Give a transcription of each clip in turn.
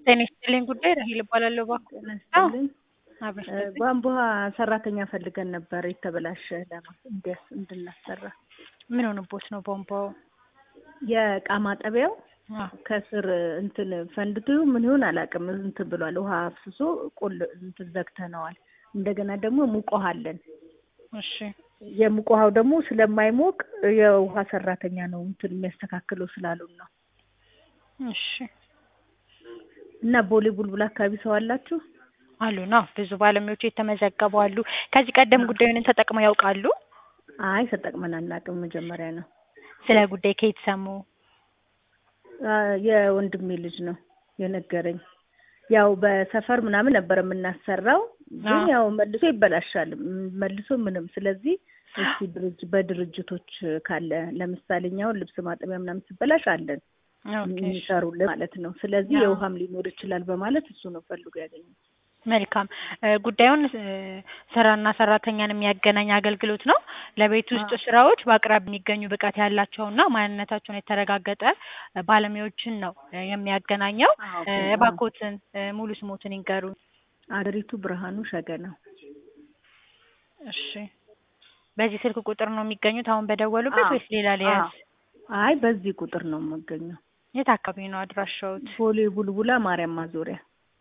ጤና ይስጥልኝ ጉዳይ ራሄል እባላለሁ። እባክዎ ይመስልኝ አብረሽ ቧንቧ ሰራተኛ ፈልገን ነበር የተበላሸ ለማ እንዲያስ እንድናሰራ ምን ሆነቦት ነው ቧንቧው? የእቃ ማጠቢያው አዎ። ከስር እንትን ፈንድቶ ምን ይሆን አላውቅም እንትን ብሏል። ውሃ አፍስሶ ቁል እንትን ዘግተነዋል። እንደገና ደግሞ ሙቅ ውሃ አለን። እሺ የሙቅ ውሃው ደግሞ ስለማይሞቅ የውሃ ሰራተኛ ነው እንትን የሚያስተካክለው ስላሉን ነው። እሺ እና ቦሌ ቡልቡል አካባቢ ሰው አላችሁ? አሉ ነው ብዙ ባለሙያዎች የተመዘገቡ አሉ። ከዚህ ቀደም ጉዳዩን ተጠቅመው ያውቃሉ? አይ ተጠቅመን አናውቅም። መጀመሪያ ነው። ስለ ጉዳይ ከየት ሰሙ? አ፣ የወንድሜ ልጅ ነው የነገረኝ። ያው በሰፈር ምናምን ነበር የምናሰራው፣ ግን አዎ። ያው መልሶ ይበላሻል ም- መልሶ ምንም። ስለዚህ እስቲ ድርጅ በድርጅቶች ካለ ለምሳሌ እኛ አሁን ልብስ ማጠቢያ ምናምን ሲበላሽ አለን ኦኬ፣ እሺ። የሚሰሩልን ማለት ነው። ስለዚህ አዎ። የውሃም ሊኖር ይችላል በማለት እሱ ነው ፈልጎ ያገኘው። መልካም እ፣ ጉዳዩን እ፣ ስራና ሰራተኛን የሚያገናኝ አገልግሎት ነው። ለቤት ውስጥ አዎ። ስራዎች በአቅራቢ የሚገኙ ብቃት ያላቸውና ማንነታቸውን የተረጋገጠ እ፣ ባለሙያዎችን ነው እ፣ የሚያገናኘው። አዎ፣ እ፣ አዎ። እባክዎትን እ፣ ሙሉ ስሞትን ይንገሩኝ። አደሪቱ ብርሃኑ ሸገና። እሺ በዚህ ስልክ ቁጥር ነው የሚገኙት አሁን በደወሉበት አዎ፣ ወይስ ሌላ ሊያዝ? አይ በዚህ ቁጥር ነው የምገኘው። የት አካባቢ ነው አድራሻዎት? ቦሌ ቡልቡላ ማርያም ማዞሪያ።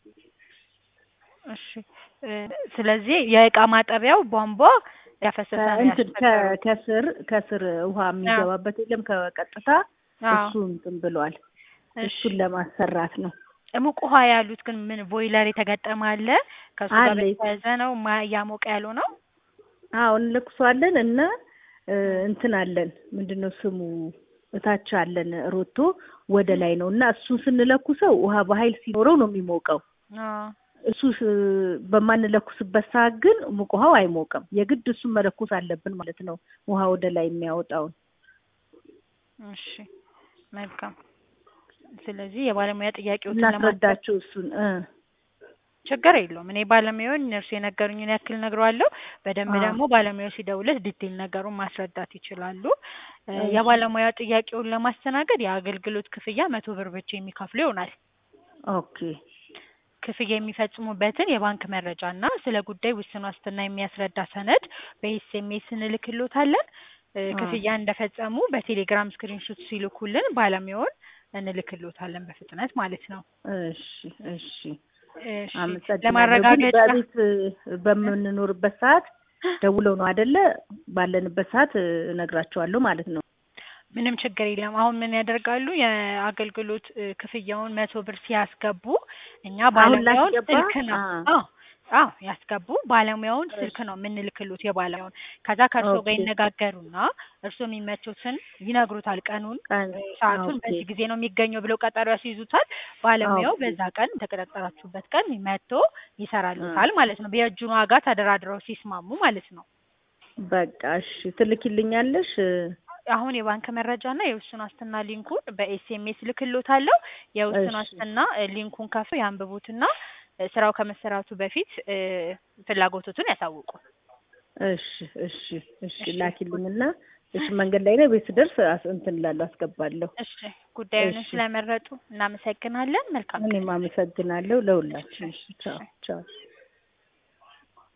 እሺ እ፣ ስለዚህ የእቃ ማጠቢያው ቧንቧ ያፈሰሰ ነው እንትን ከ- ያስቸገረው? ከስር ከስር ውሃ የሚገባበት የለም ከቀጥታ አዎ። እሱ እንትን ብሏል። እሺ እሱን ለማሰራት ነው። ሙቅ ውሃ ያሉት ግን ምን ቦይለር የተገጠመ አለ? ከሱ ጋር አለ። በተያያዘ ነው ማ- እያሞቀ ያለው ነው? አዎ እንለኩሷለን እና እ፣ እንትን አለን ምንድነው ስሙ እታች አለን ሮቶ ወደ ላይ ነው እና እሱን ስንለኩሰው ውሃ በኃይል ሲኖረው ነው የሚሞቀው። አዎ። እሱ ስ- በማንለኩስበት ሰዓት ግን ሙቅ ውሃው አይሞቅም። የግድ እሱን መለኮስ አለብን ማለት ነው፣ ውሃ ወደ ላይ የሚያወጣውን። እሺ መልካም። ስለዚህ የባለሙያ ጥያቄዎችን ለማስረዳት እናስረዳቸው እሱን እ ችግር የለውም። እኔ ባለሙያውን እነርሱ የነገሩኝን ያክል ነግረዋለሁ። በደንብ አዎ። ደግሞ ባለሙያው ሲደውልህ ዲቴል ነገሩን ማስረዳት ይችላሉ። እ፣ እሺ። የባለሙያ ጥያቄውን ለማስተናገድ የአገልግሎት ክፍያ መቶ ብር ብቻ የሚከፍሉ ይሆናል። ኦኬ ክፍያ የሚፈጽሙበትን የባንክ መረጃ እና ስለ ጉዳይ ውስን ዋስትና የሚያስረዳ ሰነድ በኤስኤምኤስ እንልክሎታለን። እ፣ አዎ። ክፍያ እንደፈጸሙ በቴሌግራም ስክሪንሾት ሲልኩልን ባለሙያውን እንልክሎታለን በፍጥነት ማለት ነው። እሺ እሺ እሺ አመሰግናለሁ። ግን ለማረጋገጫ በቤት እ፣ በምንኖርበት ሰዓት ደውለው ነው አይደለ? ባለንበት ሰዓት እ፣ እነግራቸዋለሁ ማለት ነው። ምንም ችግር የለም። አሁን ምን ያደርጋሉ? የአገልግሎት እ፣ ክፍያውን መቶ ብር ሲያስገቡ እኛ አሁን ባለሙያውን ላስገባ? ስልክ ነው አ- አዎ አዎ ያስገቡ ባለሙያውን ስልክ እሺ። ነው የምንልክሉት የባለሙያውን። ከዛ ከእርሶ ጋር ኦኬ። ይነጋገሩና እርሶ የሚመቹትን ይነግሩታል። ቀኑን ቀን እ፣ ሰዓቱን ኦኬ። በዚህ ጊዜ ነው የሚገኘው ብለው ቀጠሮ ያስይዙታል። ባለሙያው ኦኬ። በዛ ቀን የተቀጣጠራችሁበት ቀን መጥቶ ይሰራሉታል ማለት ነው። የእጁን ዋጋ ተደራድረው ሲስማሙ ማለት ነው። በቃ እሺ፣ ትልኪልኛለሽ? እ፣ አሁን የባንክ መረጃና የውስን ዋስትና ሊንኩን በኤስኤምኤስ ልክሎታለሁ። የውስን እሺ። ዋስትና እ፣ ሊንኩን ከፍ ያንብቡትና እ፣ ስራው ከመሰራቱ በፊት እ፣ ፍላጎቶቱን ያሳውቁ። እሺ እሺ እሺ፣ እሺ። ላኪልኝና እሺ፣ መንገድ ላይ ነው። ቤት ስደርስ አስ- እንትን እላለሁ፣ አስገባለሁ። እሺ ጉዳዩን እሺ። ስለመረጡ እናመሰግናለን። መልካም ቀን። እኔም አመሰግናለሁ ለሁላችን። እሺ፣ ቻው እሺ። ቻው።